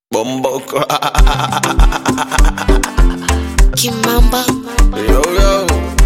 Bomboko. Kimamba yo, yo.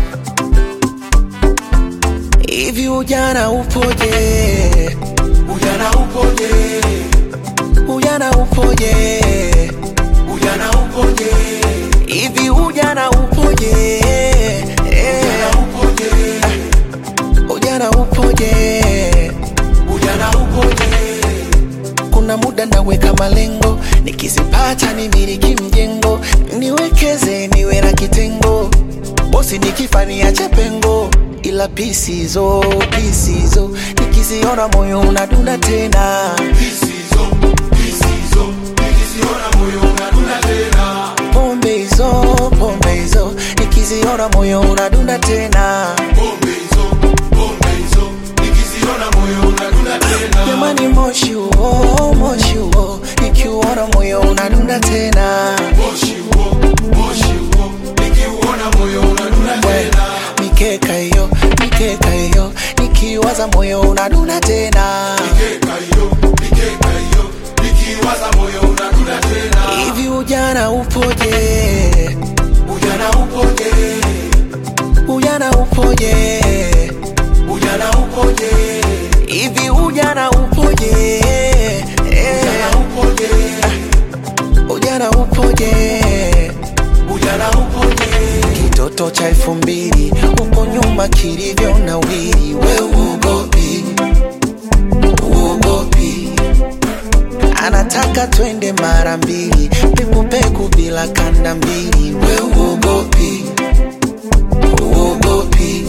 Hivi ujana upoje? Ujana upoje? Ujana upoje? Ujana upoje? Hivi ujana upoje? Eh, Upoje? Ujana upoje? Ujana upoje? Kuna muda naweka malengo, nikizipata nimiliki mjengo, niwekeze niwe na kitengo, bosi nikifa niache pengo, ila pisizo pisizo, nikiziona moyo unadunda tena, Hisizo, hisizo, nikiziona moyo unadunda tena. pombe hizo pombe hizo, nikiziona moyo unadunda tena, Pombe hizo, pombe hizo, nikiziona moyo unadunda tena. jamani, moshi huo moshi huo, nikiuona moyo unadunda tena. Moshi huo, moshi huo, nikiuona moyo unadunda tena. mikeka hiyo mikeka hiyo nikiwaza moyo unadunda tena Mikeka hiyo, mikeka hiyo, nikiwaza moyo unadunda tena. hivi ujana upoje Ujana upoje? ujana upoje Ujana upoje? hivi ujana upoje Eh, Ujana upoje? ujana upoje Ujana upoje? kitoto cha elfu mbili huko nyuma kilivyo na wili we uogopi uogopi anataka twende mara mbili pekupeku bila kanda mbili we uogopi uogopi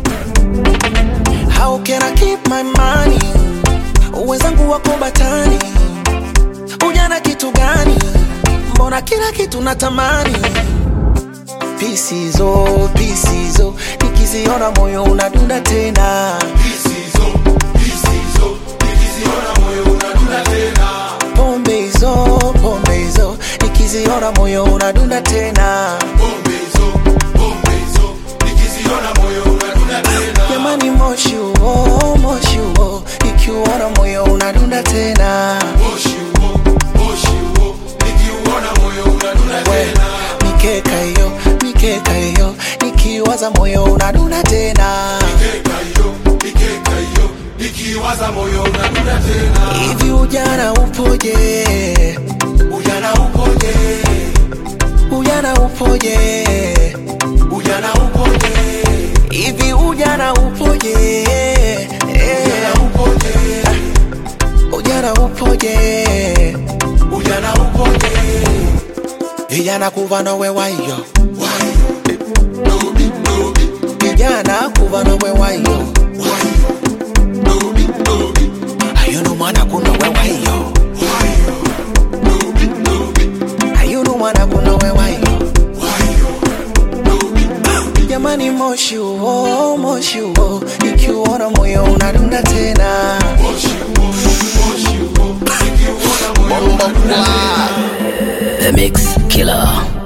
how can I keep my money wenzangu wako batani ujana kitu gani mbona kila kitu natamani pisizo pisizo nikiziona moyo unadunda tena Hisizo, hisizo, nikiziona moyo unadunda tena. pombe hizo pombe hizo nikiziona moyo unadunda tena Pombe hizo, pombe hizo, nikiziona moyo unadunda tena. jamani moshi huo moshi huo nikiuona moyo unadunda tena Moshi huo, moshi huo, nikiuona moyo unadunda We, tena. mikeka hiyo mikeka hiyo nikiwaza moyo unadunda tena Mikeka hiyo, mikeka hiyo, nikiwaza moyo unadunda tena. hivi ujana upoje Ujana upoje? ujana upoje Ujana upoje? hivi ujana upoje Ujana upoje? ujana upoje Ujana upoje? vijana kuva nowe wayo Wayo, dobi, dobi, vijana kuva nowe wayo wayo, dobi, dobi, ayuno mwana kunowe wayo wayo, dobi, dobi, ayuno mwana kunowe wayo wayo, dobi, dobi. jamani moshi huo moshi huo ikiuona moyo unadunda tena Moshi huo, moshi huo, nikiuona moyo unadunda tena. The Mix Killer